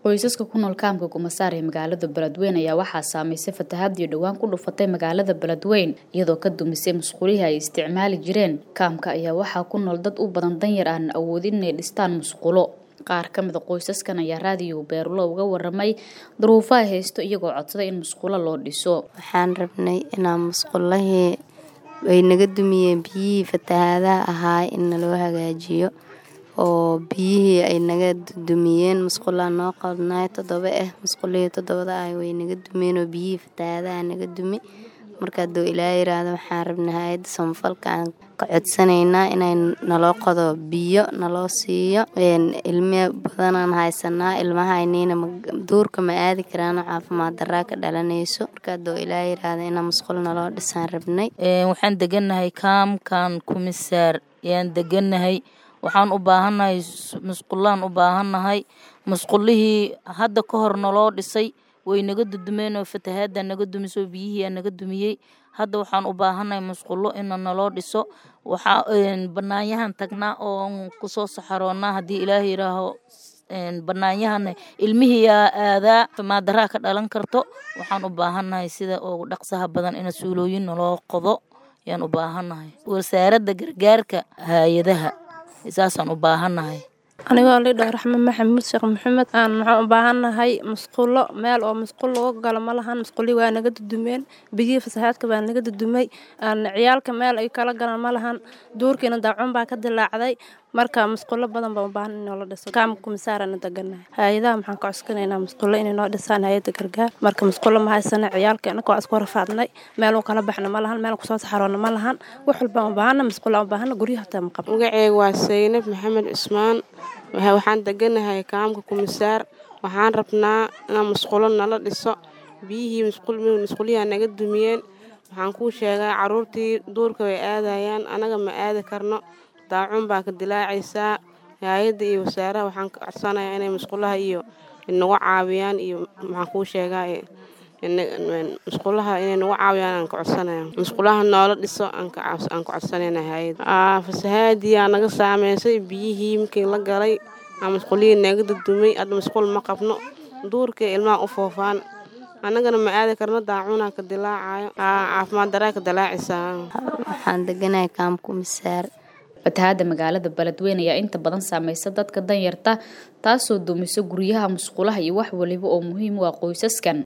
qoysaska ku nool kaamka kumasaar ee magaalada beledweyne ayaa waxaa saameysay fatahaadii dhowaan ku dhufatay magaalada beledweyne iyadoo ka dumisay musqulihii ay isticmaali jireen kaamka ayaa waxaa ku nool dad u badan danyar aan awoodin inay dhistaan musqulo qaar ka mida qoysaskan ayaa raadiyo beerulo uga waramay duruufaha haysto iyagoo codsaday in musqulo loo dhiso waxaan rabnay inaan musqulahii ay naga dumiyeen biyihii fatahaadaha ahaa in naloo hagaajiyo oo biyihii ay naga dumiyeen musqulaa noo qodnaay toddoba ah musqulihii toddobada ah way naga dumeen oo biyihii fatahaadaha naga dumi marka hadduu ilaa yiraahdo waxaan rabnay hay-adda samafalka aan ka codsanaynaa inay naloo qodo biyo naloo siiyo ilmi badanaan haysanaa ilmahaynina duurka ma aadi karaano caafimaad daraa ka dhalanayso marka hadduu ilaa yiraahdo inaa musqul naloo dhisaan rabnay waxaan deganahay kaamkan kumisaar ayaan deganahay waxaan u baahannahay musqulaan u baahannahay musqulihii hadda ka hor naloo dhisay way naga dudumeen oo fatahaada naga dumisoo biyihii naga dumiyey hadda waxaan u baahannahay musqulo ina naloo dhiso waxaa banaanyahan tagnaa oo kusoo saxaroonaa haddii ilaah yiraaho banaanyahana ilmihii aadaa maadaraa ka dhalan karto waxaan u baahannahay sida ugu dhaqsaha badan ina suulooyin naloo qodo ayaan u baahannahay wasaaradda gargaarka hay-adaha saasaan u baahannahay anigoo lidhao raxmed maxamuud sheekh maxamed aan waxaan u baahannahay musqulo meel oo musqul lagu galo ma lahan musqulii waa naga dudumeen biyihii fasahaadka baa naga dudumay ciyaalka meel ay kala galaan ma lahan duurkiina daacun baa ka dilaacday marka musqulo badan baan u baahan in noola dhiso kaamka kumisaarana deganahay hay-adaha maxaan ka codsanaynaa musqulo inay noo dhisaan hay-adda gargaar marka musqulo ma haysana ciyaalka inaka waa isku rafaadnay meel u kala baxna ma lahan meel kusoo saxaroona ma lahan wax walbaan u baahana musqulo u baahana guryaha hataa ma qabo magaceega waa saynab maxamed cusmaan waxaan deganahay kaamka kumisaar waxaan rabnaa inaan musqulo nala dhiso biyihii musquliyaa naga dumiyeen waxaan kuu sheegaa caruurtii duurka way aadayaan anaga ma aadi karno daacun baa ka dilaacaysaa hay-adda iyo wasaaraha waxaan ka codsanayaa inay musqulaha iyo nagu caawiyaan iyo waxaan kuu sheegaa musqulaha inay nagu caawiyaan aan ka codsanaya musqulaha noola dhiso aan ka codsanayna hay-ad fasahaadiyaa naga saameysay biyihii markii la galay aa musqulihii naga dudumay hadda musqul ma qabno duurkay ilmaha u foofaan annagana ma aadi karno daacunaa ka dilaacayo caafimaad daraa ka dilaacaysaa waxaan deganahay kaamku misaar fatahaada magaalada beledweyne ayaa inta badan saameysa dadka danyarta taasoo dumiso guryaha musqulaha iyo wax waliba oo muhiim u ah qoysaskan